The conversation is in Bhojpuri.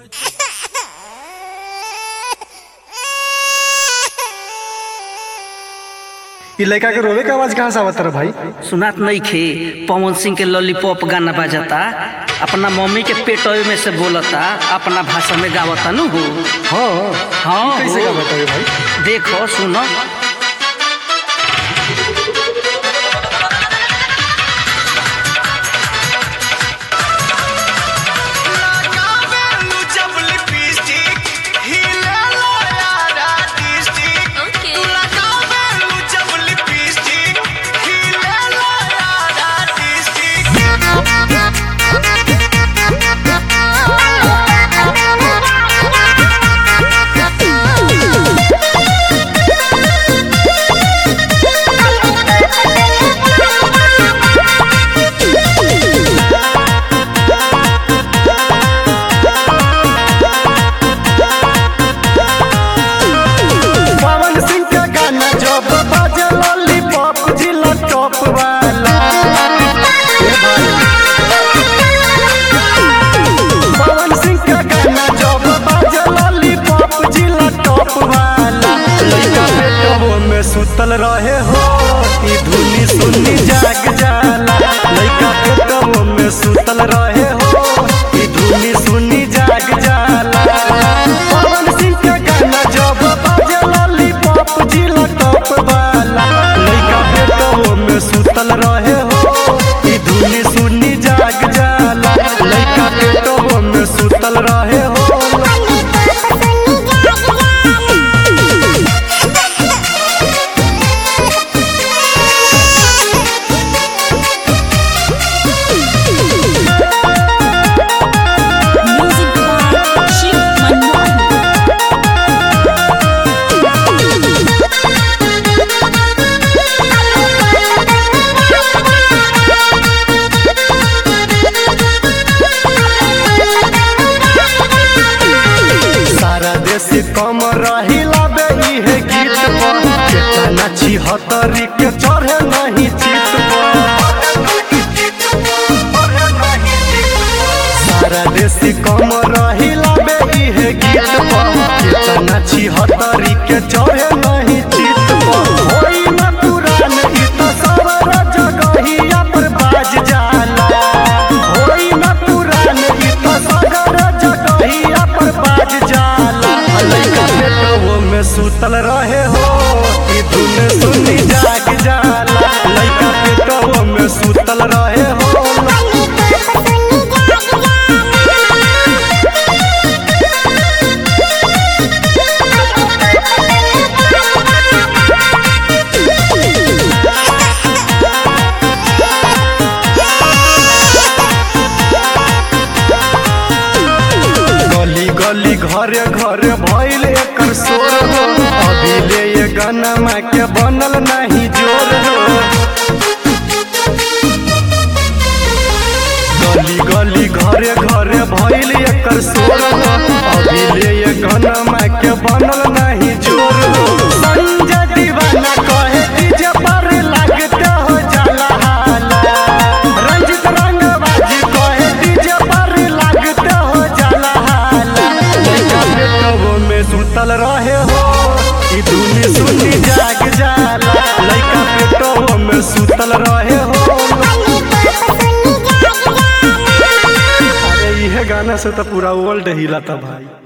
इ लड़का के रोवे के आवाज कहाँ से आवत रहा भाई सुनात नहीं खे पवन सिंह के लॉलीपॉप गाना बजाता अपना मम्मी के पेटवे में से बोलता अपना भाषा में गावता नु हो हाँ हाँ कैसे हो। का बताइए भाई देखो सुनो लगावेलू जब लिपस्टिक हिलेला यारा डिस्ट्रिक्ट Okay. तू लगावेलू जब लिपस्टिक हिलेला यारा डिस्ट्रिक्ट पवन सिंह का गाना जब बाजे लॉलीपॉप जिला टॉप वाला ए भाई पवन सिंह का गाना जब बाजे लॉलीपॉप जिला टॉप वाला लड़का बेटवो में सुतल रहे हो ई धुनी सुनी जाग जाला लड़का बेटवो में सुतल रहे हो ई धुनी सुनी जाग जाला पवन सिंह का गाना जब बाजे लॉलीपॉप जिला टॉप वाला लड़का बेटवो में सुतल रहे हो ई धुनी सुनी जाग जाला लड़का बेटवो में सुतल रहे हो Music by Shiv Manmohan. सारा देश कम रहिला बे इहे गीत पर केतना छिहत्तरी के चढ़े नहीं चित पर सारा देश कम रहिला बे इहे गीत पर केतना छिहत्तरी के चढ़े नहीं चित पर होई न पुरान ई त सवर जगहिया पर बाज जाला होई न पुरान ई त सगर जगहिया पर बाज जाला लइका बेटवो में सुतल रहे हो ई धुन सुनी जाग जाला लइका बेटवो में सुतल रहे हो गली गली घरे घरे भइल एकर शोर हो अभी ले ये गाना माँ के बनल नहीं जोर हो गली गली घरे घरे भइल एकर शोर हो अभी ले ये गाना माँ के बनल नहीं जोर हो संजय दीवाना कहे डीजे पर लगते हो जाला हाला रंजित रंगबाजी कहे डीजे पर लगते हो जाला हाला लइका बेटवो में सुतल रहे हो ई धुनी सुनी जाग जाला लइका बेटवो में सुतल रहे हो अरे इहे गाना से तो पूरा वर्ल्ड हिला था भाई